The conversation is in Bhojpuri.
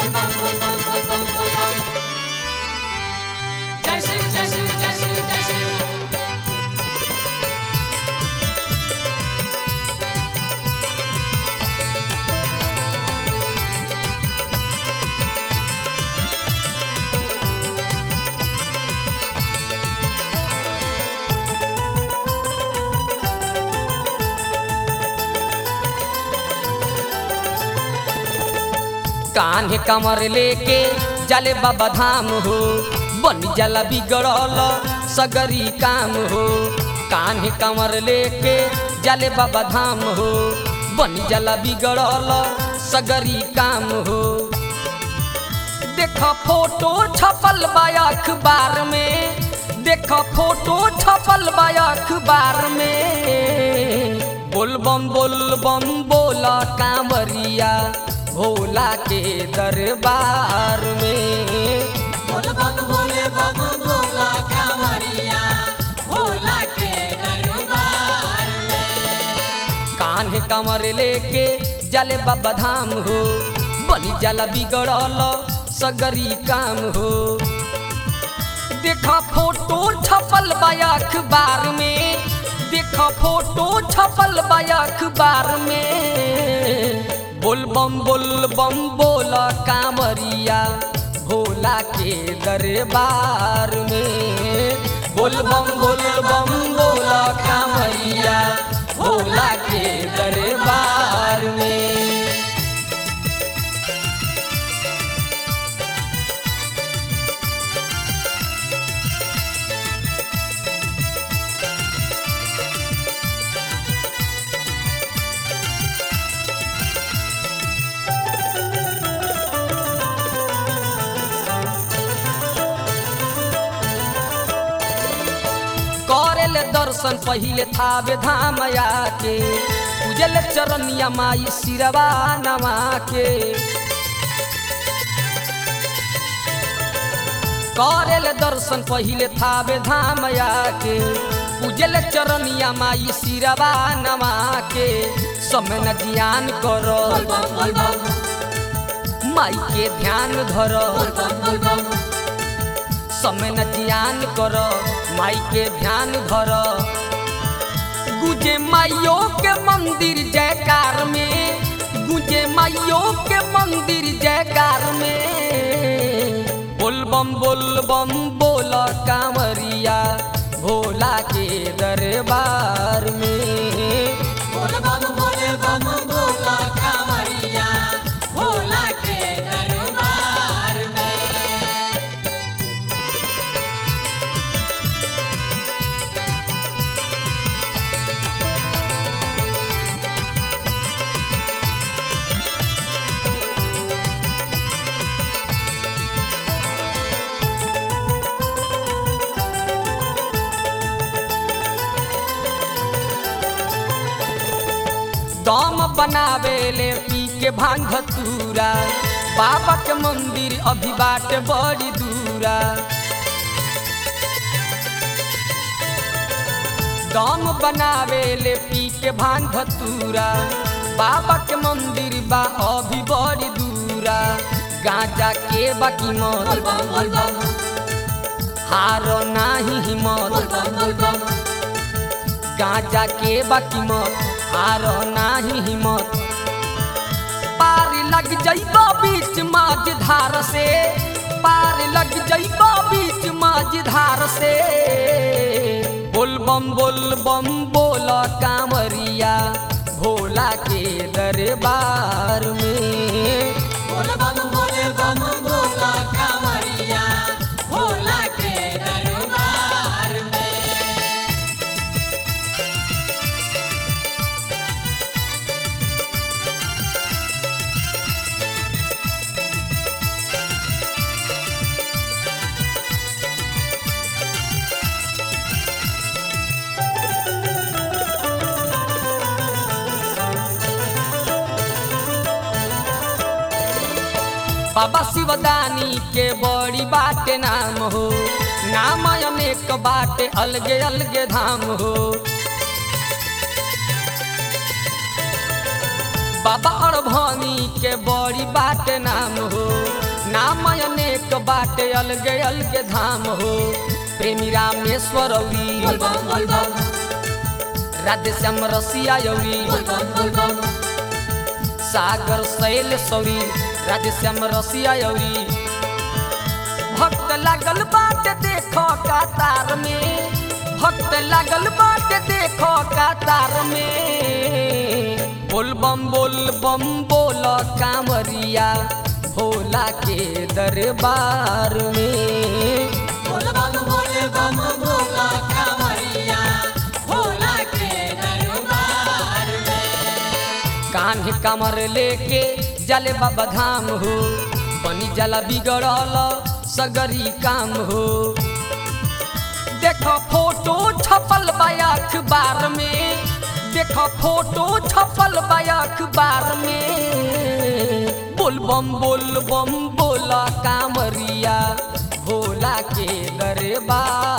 जय श्री जय श्री जय श्री जय श्री कान्हे कमर लेके जले बाबा धाम हो बन जला बिगड़ल सगरी काम हो कान्हे कमर लेके जले बाबा धाम हो बन जला बिगड़ल सगरी काम हो देख फोटो छपल बा अखबार में देख फोटो छपल बा अखबार में बोलबम बोलबम बोला कांवरिया भोला के दरबार में बोल बम बोले बम बोला कांवरिया भोला के दरबार कान्हे कमर लेके जले बाबा धाम हो बनी जला बिगड़ल सगरी काम हो देखा फोटो छपल बा अखबार में देखा फोटो छपल बा अखबार में बोलबम बोलबम बोला कांवरिया भोला के दरबार में बोलबम बोलबम बोला कांवरिया भोला के दरबार में करेल दर्शन पहिले थावे धाम आके पूजल चरनिया माई सिरवा नमा के करेल दर्शन पहिले थावे धाम आके पूजल चरनिया माई सिरवा नमा के समय न जियान करो बम बोल बम माई के ध्यान धरो बोल बम बोल बम समय न जियान कर माई के ध्यान धर गुजे माइयो के मंदिर जयकार में गुजे माइयो के मंदिर जयकार में बोलबम बोलबम बोल कांवरिया भोला के दरबार में बोल बम बोले बम बोला कांवरिया भोला के दरबार में दम बनावे ले पी के भांग धतूरा बाबा के मंदिर अभी बाट बड़ी दूरा दम बनावे ले पी के भांग धतूरा बाबा के मंदिर बा अभी बड़ी दूरा गांजा के बाकी बोल मत बम बोल बम हारो नाही हिम्मत बोल बम बोल बम गांजा के बाकी मत हारो नाही हिम्मत पार लग जइबो बीच माझ धार से पार लग जइबो बीच माझ धार से बोल बम बोल बम बोल कांवरिया भोला के दरबार में बोल बम बोले बम बोला कांवरिया भोला के दरबार में बाबा शिवदानी के बड़ी बाटे नाम हो नाम अनेक बाटे अलगे अलगे धाम हो बाबा अड़भनी के बड़ी बाटे नाम हो बाटे अलगे अलगे धाम हो प्रेमी रामेश्वर औरी बोल बम बोल बम राधे श्याम रसिया यौरी बोल बम बोल बम सागर शैल सौरी राधे श्याम रसिया यौरी भक्त लागल बाटे देखो कातार में भक्त लागल बाटे देखो कातार में बोल बम बोल बम बोल कांवरिया भोला के दरबार में बोल बम बोल बम भोला कांवरिया भोला के दरबार कान्हे कमर लेके जले बाबा धाम हो बनी जला बिगड़ल सगरी काम हो देखो फोटो छपल बा अखबार में देखो फोटो छपल बा अखबार में बोल बम बोल बम बोला कामरिया भोला के दरबार